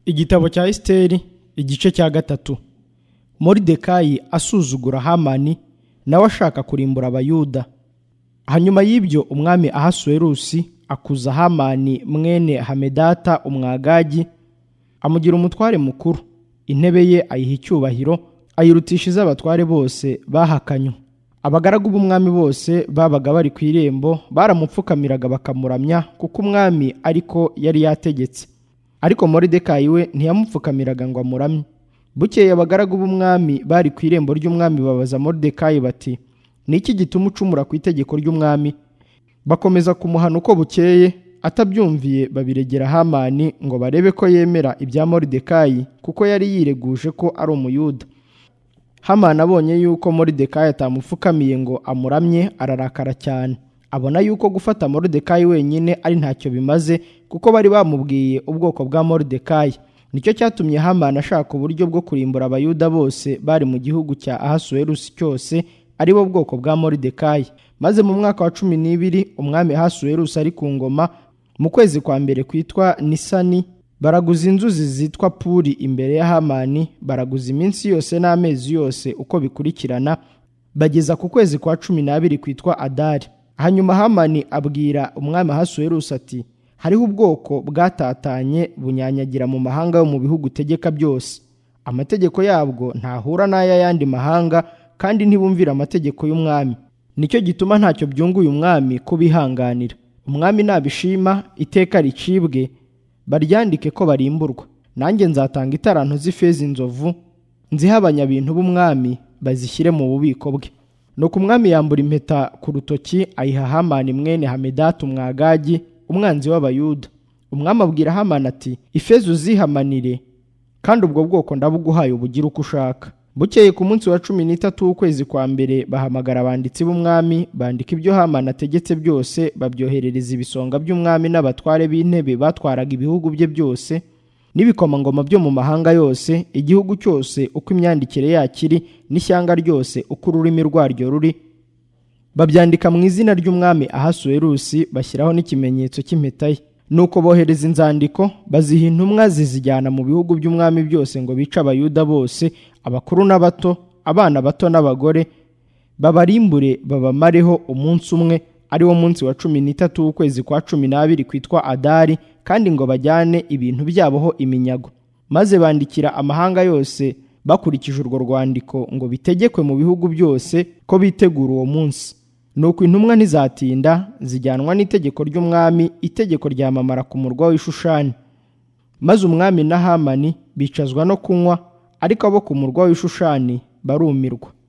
igitabo cya esiteri igice cya gatatu moridekayi asuzugura hamani nawe ashaka kurimbura abayuda hanyuma y'ibyo umwami ahasuwerusi akuza hamani mwene hamedata umwagagi amugira umutware mukuru intebe ye ayiha icyubahiro ayirutisha iz'abatware bose bahakanywe abagaragu b'umwami bose babaga bari ku irembo baramupfukamiraga bakamuramya kuko umwami ariko yari yategetse ariko moridekayi we ntiyamupfukamiraga ngo amuramye bukeye abagaragu b'umwami bari ku irembo ry'umwami babaza moridekayi bati ni iki gituma ucumura ku itegeko ry'umwami bakomeza kumuhana uko bukeye atabyumviye babiregera hamani ngo barebe ko yemera ibya moridekayi kuko yari yireguje ko ari umuyuda hamani abonye yuko moridekayi atamupfukamiye ngo amuramye ararakara cyane abona yuko gufata moridekayi wenyine ari ntacyo bimaze kuko bari bamubwiye ubwoko bwa moridekayi nicyo cyatumye hamani ashaka uburyo bwo kurimbura abayuda bose bari mu gihugu cya ahasuwerusi cyose ari bo bwoko bwa moridekayi maze mu mwaka wa cumi n'ibiri umwami ahasuwerusi ari ku ngoma mu kwezi kwa mbere kwitwa nisani baraguza inzuzi zitwa puri imbere ya hamani baraguza iminsi yose n'amezi yose uko bikurikirana bageza ku kwezi kwa cumi n'abiri kwitwa adari hanyuma hamani abwira umwami ahasuwerusi ati hariho ubwoko bwatatanye bunyanyagira mu mahanga yo mu bihugu utegeka byose amategeko yabwo ntahura n'ay'ayandi mahanga kandi ntibumvira amategeko y'umwami nicyo gituma ntacyo byunguye umwami kubihanganira umwami nabishima iteka ricibwe baryandike ko barimburwa nanjye nzatanga itaranto z'ifeza inzovu nzihe abanyabintu b'umwami bazishyire mu bubiko bwe nuko umwami yambura impeta ku rutoki ayiha hamani mwene hamedata umwagagi umwanzi w'abayuda umwami abwira hamani ati ifeza uzihamanire kandi ubwo bwoko ndabuguhaye ubugire uko ushaka bukeye ku munsi wa cumi n'itatu w'ukwezi kwa mbere bahamagara abanditsi b'umwami bandika ibyo hamani ategetse byose babyoherereza ibisonga by'umwami n'abatware b'intebe batwaraga ibihugu bye byose n'ibikomangoma byo mu mahanga yose igihugu cyose uko imyandikire yakiri n'ishyanga ryose uko ururimi rwaryo ruri babyandika mu izina ry'umwami ahasuwerusi bashyiraho n'ikimenyetso cy'impeta ye nuko bohereza inzandiko baziha intumwa zizijyana mu bihugu by'umwami byose ngo bice abayuda bose abakuru n'abato abana bato n'abagore babarimbure babamareho umunsi umwe ari wo munsi wa cumi n'itatu w'ukwezi kwa cumi n'abiri kwitwa adari kandi ngo bajyane ibintu byaboho iminyago maze bandikira amahanga yose bakurikije urwo rwandiko ngo bitegekwe mu bihugu byose ko bitegura uwo munsi nuko intumwa ntizatinda zijyanwa n'itegeko ry'umwami itegeko ryamamara ku murwa w'ishushani maze umwami na hamani bicazwa no kunywa ariko abo ku murwa w'ishushani barumirwa